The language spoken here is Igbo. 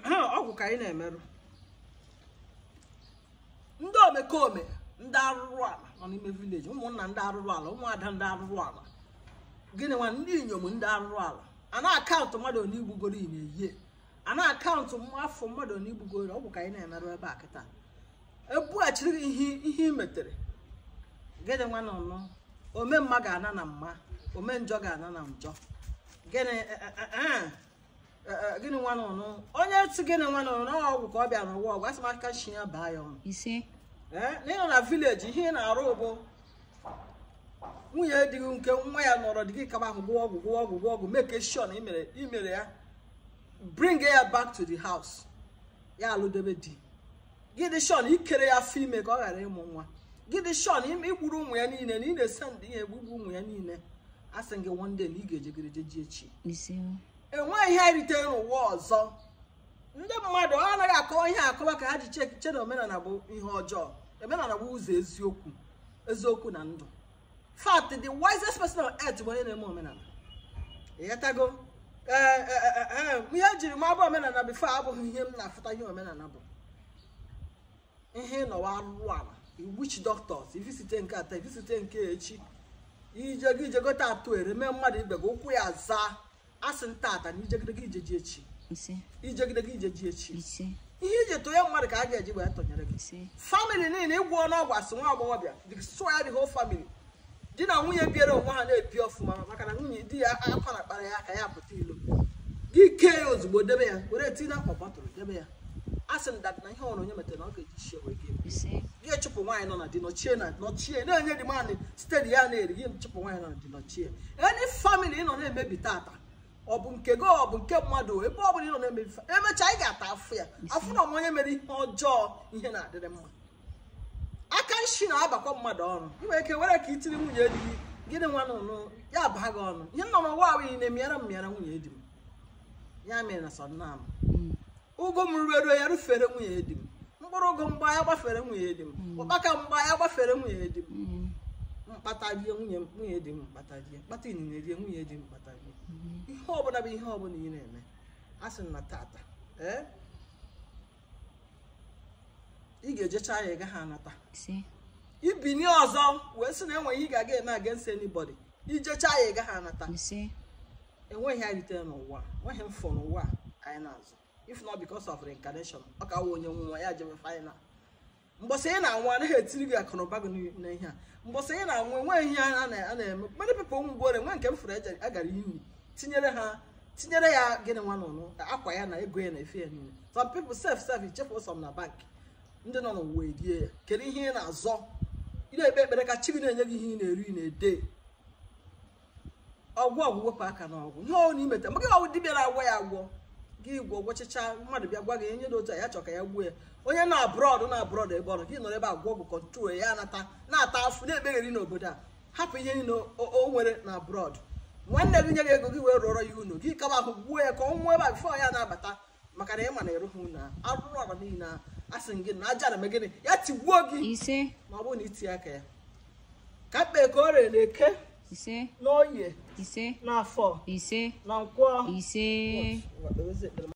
ọgwụ ka anyị na-emerụ ndị omekome ndị arụrụ ala nọ n'ime vileji ụmụnna ndị arụrụ ala ụmụada ndị arụrụ ala gịnị nwa ndị inyom ndị arụrụ ala a na-akaụntụ mmadụ na igbugoro ị na-eyie a na-akaụntụ afọ mmadụ na igbugoro ọgwụ ka anyị na-emerụ ebe a kịta ebughachiri gị ihe ihe i metere gịnị nwa nọ nọ ome mma ga-ana na mma ome njọ ga-ana na njọ gịnị gịnị nwa nọ nọ onye ti gịnị nwa nọ nọ ọgwụ ka ọ bịa n'ụwa ọgwụ asị m aka shi ya baa ya ọnụ ise n'ịnọ na vileji ihe ị na-arụ bụ nwunye di gị nke nwa ya nọrọ dị gị kaba ahụ gwụọ ọgwụ gwụọ ọgwụ gwụọ ọgwụ make sure na imere imere ya bring ya back to the house ya alụdebe di gị dị sure na ikere ya afọ ime ka ọ ghara ịmụ nwa gị dị sure na ime igburu ụmụ ya niile na ị na-ese ndị ya egbugbu ụmụ ya niile a sị gị one day na ị ga-ejegere jeji echi ise enweghị ihe ritere n'ụwa ọzọ ndị mmadụ ọ anaghị akọwa ihe akọwa ka ha ji che che na omenala bụ ihe ọjọọ omenala bụ ụzọ eziokwu eziokwu na ndụ fact the wisest person on earth bụ onye na-eme omenala ịghọtago ee ee ee ihe ejiri m abụ omenala bifo abụghị ihe m na-afụta ihe omenala bụ ihe nọwa arụrụ ala witch doctors ifisite nke ata ifisite nke echi ije gị ijegote atụ ere mee mmadụ ibe gị ụkwụ ya zaa asị ntata na ijegide gị ijeji echi ise ijegide gị ijeji echi ise ihe iji tụnye mmadụ ka a ga-eji wee tụnyere gị ise famili niile ịgwọ ọnụọgwụ asị nwa agbọghọbịa the soil the whole family di na nwunye biere onwe ha na-ebi ọfụma maka na nwunye di ya akwa na kpara ya ka ya pụta ilo gị kee ya ozugbo debe ya were tinye akwa bọtụrụ debe ya a sị m dat na ihe ọrụ onye metere na ọ ga-eji shie wee gị ise gị echụpụ nwaanyị nọ na di nọchie na nọchie na-enye dị mmadụ site ya na-eri gị chụpụ nwaanyị nọ na di nọchie eni famili ị nọ na-emebi tata ọ bụ nke gị ọ bụ nke mmadụ ebe ọ bụla ị nọ na-emebi fa- emechaa ị ga-ata afụ ya afụ na onye mere ihe ọjọọ ihe na-adịrị mma aka nshi na-abakwa mmadụ ọrụ ị nwere ike were ka itiri nwunye di gị gịnị nwa nụnụ ya baa gị ọnụ ihe nọ n'ụwa ahụ ị na-emịara m mịara nwunye di m ya mere na sọdịnam mm, ụgụ m ruo ya rufere nwunye di m mkpụrụ ụgụ mgba ya gbafere nwunye di m ụkpaka mgba ya gbafere nwunye di m mm, mkpata rie nwunye m- nwunye di m mkpata rie mkpata inine rie nwunye di m mkpata rie ihe ọbụla bụ ihe ọbụla ị na-eme a sị m na tata ee ị ga-ejecha ya ị gaghị anata ise ibini ọzọ wee sị na enweghị ihe ị ga-aga eme against anybody ijecha ya ị gaghị anata ise enweghị ya ritere n'ụwa enweghị mfọ n'ụwa a anyị na-azụ if not because of reincarnation ọ ka wụ onye nwa ya jebe final mbọsị ị na-anwụ anaghị etiri gị akụnụba gị n'ihe a mbọsị ị na-anwụ enweghị ihe a na- a na-eme mmadụ pepụ ụmụ gbore nwe nke m fụrụ eje agara iyi tinyere ha tinyere ya gịnị nwa nụnụ akwa ya na ego ya na efe ya niile some people sef sef ichefu some na bank ndị nọ n'ụwa erie ya kedu ihe ị na-azọ ị na-ekpe ekpere ka chi gị na-enye gị ihe ị na-eri ị na-ede ọgwụ ọgwụ wepụ aka n'ọgwụ ihe ọwụ na imeta maka ọwụ dibịa na-agwọ ya agwọ gị gwọ gwọchicha mmadụ bịa gwa gị onye dị otu a ya chọ ka ya gbuo ya onye na abroad na abroad ebe ọ nọ gị nọrọ ebe agwọ ọgwụ kọntrol ya nata na-ata afụ na-ekpegheri n'obodo a hapụ ihe niile o o nwere na abroad nwanne gị nye gị ego gị wee rụọrọ ya unu gị kaba ahụ gbuo ya ka ọ nwụọ ebe a bifọ ya na-abata maka na ị ma na ịrụghị unu a arụrụ ala niile a a sị gị na aja na eme gịnị ya tigbuo gị ise ma ọ bụrụ na itinye aka ya ka mkpe ka o rere na eke ise n'oye ise n'afọ ise na nkwọ ise